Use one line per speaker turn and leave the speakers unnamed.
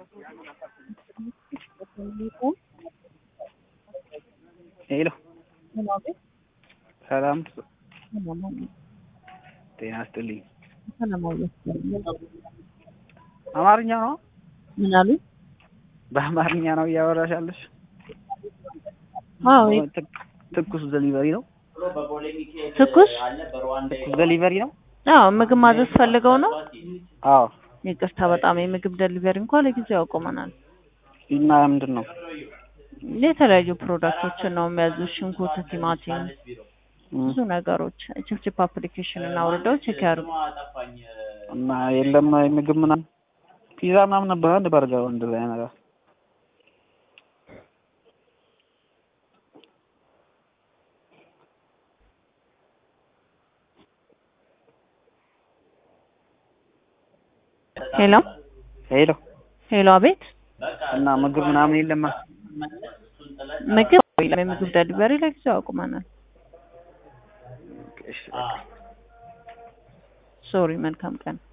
ሄሎ ሰላም ጤና ይስጥልኝ። አማርኛ ነው?
ምን አሉ?
በአማርኛ ነው እያወራሽ ያለሽ?
አዎ
ትኩስ ደሊቨሪ ነው?
ትኩስ
ትኩስ ደሊቨሪ ነው?
አዎ ምግብ ማዘዝ ፈልገው ነው?
አዎ።
ይቅርታ በጣም የምግብ ደሊቨሪ እንኳን ለጊዜው ያቆመናል።
እና ምንድን ነው?
የተለያዩ ፕሮዳክቶችን ነው የሚያዙት፣ ሽንኩርት፣ ቲማቲም፣ ብዙ ነገሮች። ችፕችፕ አፕሊኬሽን እና አውርደው ቼክ ያድርጉ።
እና የለም ምግብ ምናምን ፒዛ ምናምን ነበር አንድ በርገር እንደዛ አይነት ነገር
ሄሎ
ሄሎ
ሄሎ፣ አቤት።
እና ምግብ ምናምን የለም?
ምግብ የለም። የምግብ ደሊቨሪ ለጊዜው አቁመናል።
እሺ
ሶሪ። መልካም ቀን